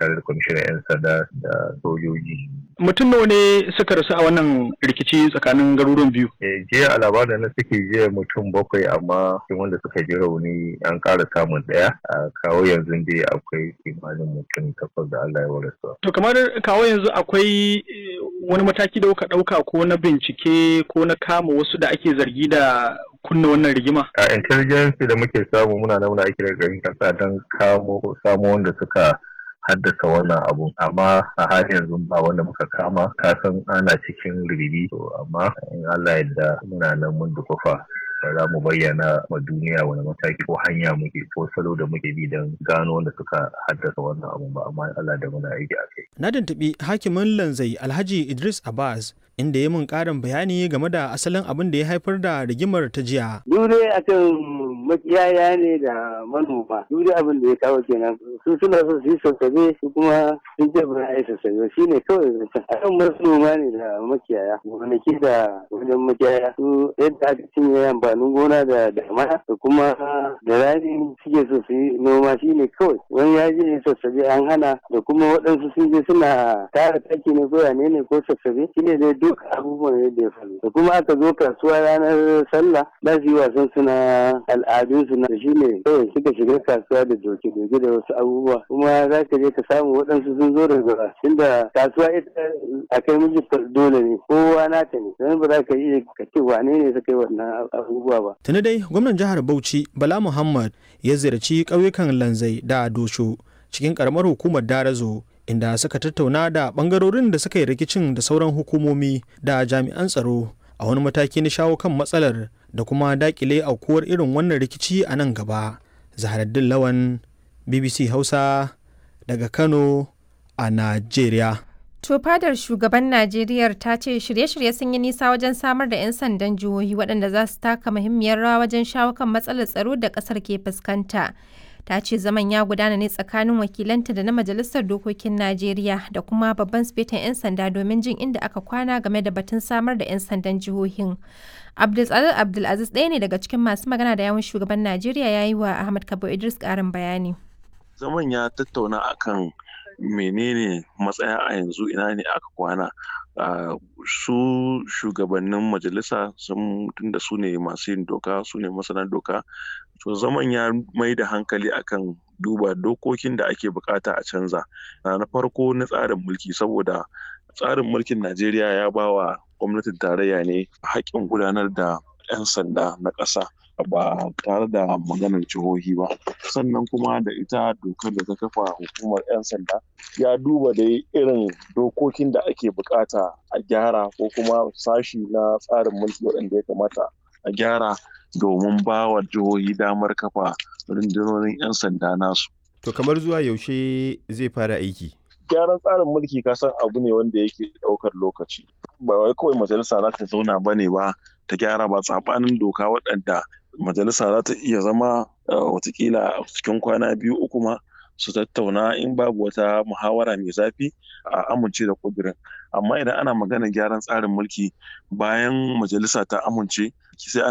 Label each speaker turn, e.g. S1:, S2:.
S1: tare da kwamishinan 'yan sanda da sojoji.
S2: Mutum nawa ne suka rasu a wannan rikici tsakanin garuruwan biyu?
S1: Eh, jiya a labarin na suke jiya mutum bakwai amma cikin wanda suka ji rauni an ƙara samun ɗaya a kawo yanzu dai akwai kimanin mutum takwas da Allah ya warasa.
S2: To kamar kawo yanzu akwai wani mataki da kuka ɗauka ko na bincike ko na kama wasu da ake zargi da kunna wannan rigima?
S1: A intelligence da muke samu muna nan muna aiki da garin kasa don kamo samo wanda suka haddasa wannan abu amma a har yanzu ba wanda muka kama kasan ana cikin ribibi to amma in Allah yadda muna nan mun dukufa za mu bayyana wa duniya wani mataki ko hanya muke ko salo da muke bi don gano wanda suka haddasa wannan abu ba amma Allah da muna aiki a kai.
S3: Na tuntuɓi hakimin lanzai Alhaji Idris Abbas inda ya mun ƙarin bayani game da asalin abin da ya haifar da rigimar ta jiya.
S4: Dure akan makiyaya ne da manoma. Dure abin da ya kawo kenan. Su suna so su yi sassabe su kuma sun ce ba a yi sassabe shi ne kawai zancen. Akan manoma ne da makiyaya. Gonaki da wajen makiyaya. Su yadda aka cinye amfanin gona da damana da kuma da rani suke so su yi noma shi ne kawai. Wani ya je sassabe an hana da kuma waɗansu sun je suna tara taki ne ko yane ne ko sassabe shi ne dai duk abubuwan yadda ya faru da kuma aka zo kasuwa ranar sallah za su yi wasan suna al'adun su na shi ne kawai suka shiga kasuwa da doke doke da wasu abubuwa kuma za ka je ka samu waɗansu sun zo daga tunda kasuwa ita a kai miji dole ne kowa nata ne don ba za ka iya ka ce wane ne suka yi wannan abubuwa ba.
S3: Tuni dai gwamnan jihar Bauchi Bala Muhammad ya ziyarci ƙauyukan Lanzai da Dosho cikin ƙaramar hukumar Darazo inda suka tattauna da bangarorin da suka yi rikicin da sauran hukumomi da jami'an tsaro a wani mataki na shawo kan matsalar da kuma dakile aukuwar irin wannan rikici a nan gaba zaharaddin lawan bbc hausa daga kano a najeriya
S5: To fadar shugaban Najeriya ta ce shirye-shirye sun yi nisa wajen samar da 'yan sandan jihohi waɗanda za su taka muhimmiyar rawa wajen shawo kan matsalar tsaro da ƙasar ke fuskanta. ta ce zaman ya gudana ne tsakanin wakilanta da na majalisar dokokin najeriya da kuma babban sifetan 'yan sanda domin jin inda aka kwana game da batun samar da 'yan sandan jihohin abdulsalar abdulaziz ɗaya ne daga cikin masu magana da yawun shugaban najeriya ya yi wa ahmad kabo idris ƙarin bayani
S6: zaman ya tattauna akan menene matsaya a yanzu ina ne aka kwana Uh, su shugabannin majalisa sun tunda su ne masu yin doka su ne masana doka to zaman ya mai da hankali akan duba dokokin da ake bukata a canza uh, na farko na tsarin mulki saboda tsarin mulkin najeriya ya ba wa gwamnatin tarayya ne haƙƙin gudanar da 'yan sanda na ƙasa ba tare da maganar jihohi ba sannan kuma da ita dokar da ta kafa hukumar 'yan sanda ya duba dai irin dokokin da ake bukata a gyara ko kuma sashi na tsarin mulki waɗanda ya kamata a gyara domin ba wa jihohi damar kafa rundunonin 'yan sanda nasu.
S7: To kamar zuwa yaushe zai fara aiki?
S6: Gyaran tsarin mulki kasan abu ne wanda yake ɗaukar lokaci. Ba wai kawai majalisa za ta zauna ba ne ba ta gyara ba tsabanin doka waɗanda majalisa za ta iya zama watakila cikin kwana biyu uku ma su tattauna in babu wata muhawara mai zafi a amince da kudirin amma idan ana magana gyaran tsarin mulki bayan majalisa ta amince sai